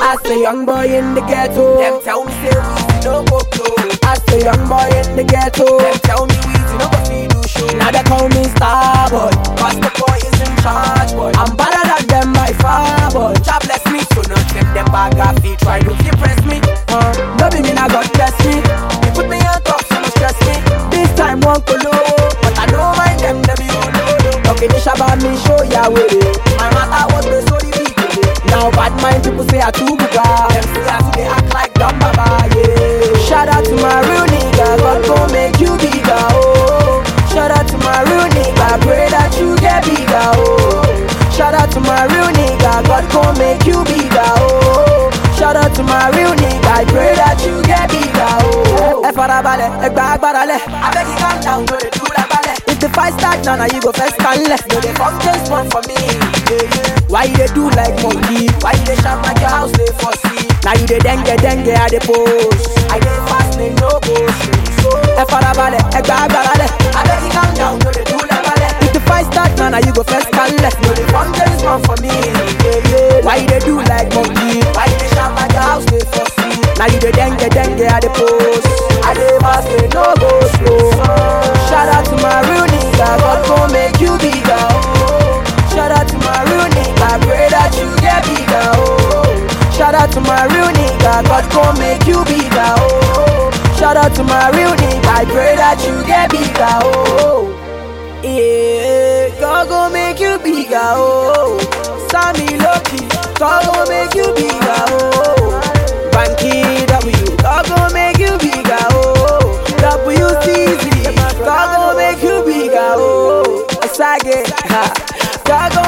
As a young boy in the ghetto, Them tell me say we no go blow. as a young boy in the ghetto. Them tell me we no go see do show. Now they call me star boy. Cause the boy is in charge, boy. I'm better than them by far boy. God bless me, so not them them bag off feet. Try to impress me. Uh, no be me now God bless me. You put me on top, so no stress me. This time won't go low. But I don't mind them, them you know. Okay, this about me show ya way. My matter was the so the beat. Now bad mind people say I too Them buga. see us, they act like dumb baba, yeah. Shout out to my real nigga, God gon' make you bigger, oh. Shout out to my real nigga, pray that you get bigger, oh. Shout out to my real nigga, God gon' make you bigger, oh. Shout out to my real nigga, I pray that you get bigger, oh. Ẹ farabalẹ̀, ẹ gba agbára lẹ̀. I beg you calm down, no they do like ballet. If the fight start now, now you go first and left. No they come just one for me, yeah, yeah. Why you dey do like monkey? Why you dey shout like your house they for see? Now you dey dengue dengue at the post. I dey fast, they no go straight. So Ẹ farabalẹ̀, ẹ gba agbára lẹ̀. I beg you calm down, no they do like ballet. If the fight start now, now you go first and left. No they come just one for me, yeah, yeah. Why you dey do like monkey? Why you dey shout like your house they for see? Now you dey dengue dengue at the post. I dey fast, they no go slow. Shout out to my real nigga, God gon' make you bigger. Oh. Shout out to my real nigga, pray that you get bigger. Oh. Shout out to my real nigga, God gon' make you bigger. Oh. Shout out to my real nigga, I pray that you get bigger. Oh. Yeah, God gon' make you bigger. Oh. Sammy Loki, God gon' make you bigger. Oh. Banky W, God gon' make you bigger. Oh. WCZ, God gon' make you bigger. Oh. Sage, ha. God gon'